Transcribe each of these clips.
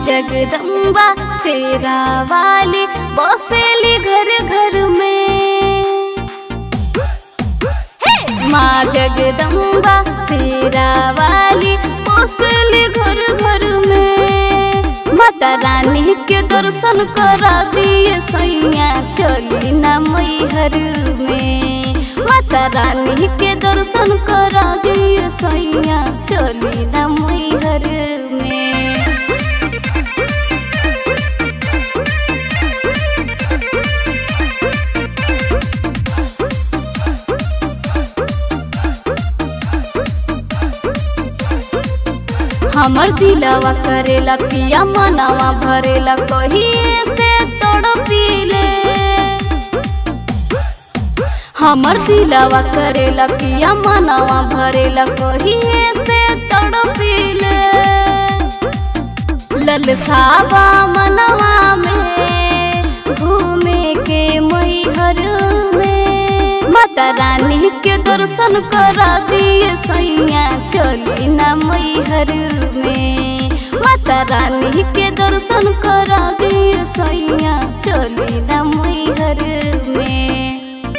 जगदम्बा शेरा वाली बसेली घर घर में हे! माँ जगदम्बा शेरा वाली बसेली घर घर में माता रानी के दर्शन करा दिए सैया चली ना मैहर में माता रानी के दर्शन करा दिए सैया चली ना मैहर में हमर दिलवा करेला पिया मनावा भरेला कहिए से तड़पीले हमर दिलवा करेला पिया मनावा भरेला कहिए से तड़पीले ललसावा मनवा में घूमे के मैहर में माता रानी के दर्शन करा दिए सैया चली ना मैहर में माता रानी के दर्शन करा दिए सैया चली ना मैहर में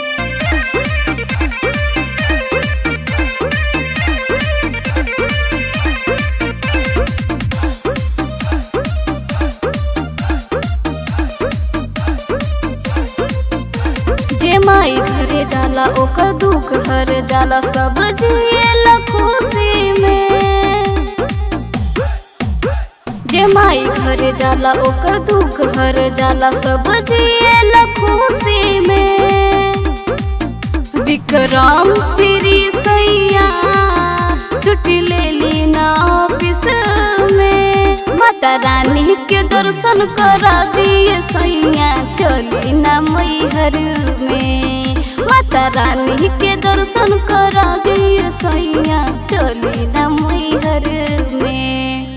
जे माई घरे जाला ओकर दुख हर जाला सब जिएला खुशी में जे माई घरे जाला ओकर दुख हर जाला सब जिएला खुशी में विक्रम श्री सैया छुट्टी ले ली ना ऑफिस में माता रानी के दर्शन करा दिए सैया चली ना मैहर में माता रानी के दर्शन करा दिए सैया चली ना मैहर में